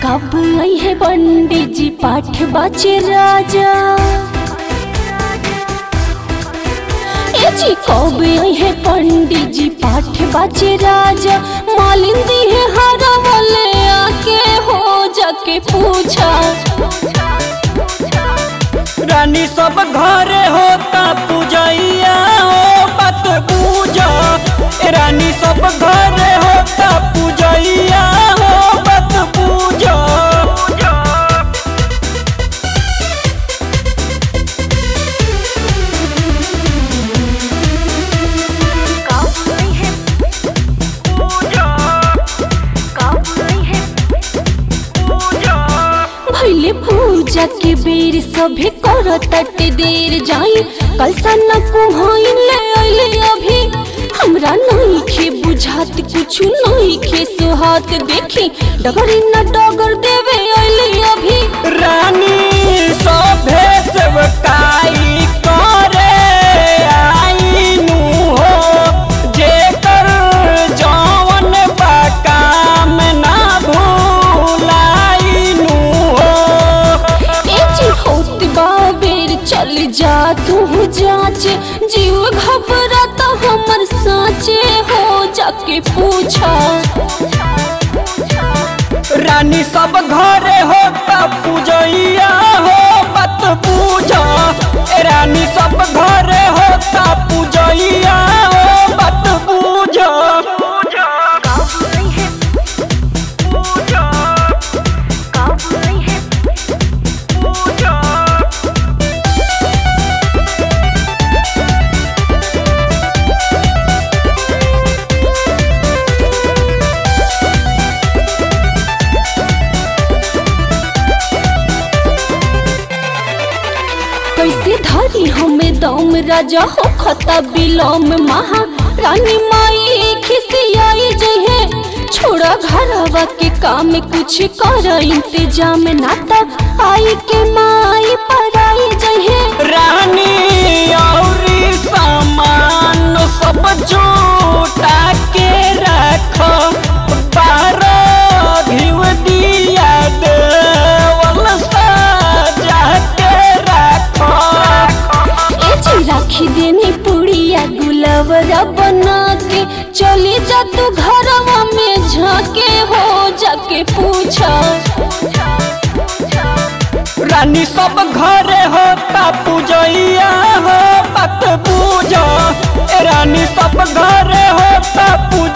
कब आई है पंडित जी पाठ बाचे राजा ए जी कब आई है पंडित जी पाठ बाचे राजा मालिन दी है हरा वाले आके हो जाके पूछा रानी सब घरे होता पूजैया हो बात पूजा ए रानी सब घरे होता पूजैया हो बात पूजा भैले पूजा के बेर सभे करतट देर जाई कल सन्ना कुहाइन ले अइले अभी हमरा नहीं खे बुझात कुछ नहीं खे सुहात देखी डगरी न डगर देवे अइले अभी रानी सभे सेवकाई करे आईनु हो जेकर जवन बा काम ना भूलाईनु हो ए जी होत बाबेर चल जा तू जांच जीव घबराता हमर साचे हो जाके पूछा रानी सब घरे होता पूजैया हो बत पूजा ए रानी सब घरे होता पूजैया हो बत पूजा कैसे धरी हमें दम राजा हो खता बिलोम महा रानी माई खिसियाई जहे छोड़ा घरवा के काम कुछ कर इंतजाम नाता आई के माई पराई जहे रानी औरी सामान सब जोटा के रखो बारह घिव दिया देवल सजा के रखो ए जी राखी देनी पुड़िया गुलवरा बना के चली जा तू घरवा में झाके हो जाके पूछा रानी सब घरे होता पूजैया हो पत पूजा ए रानी सब घरे होता पूजा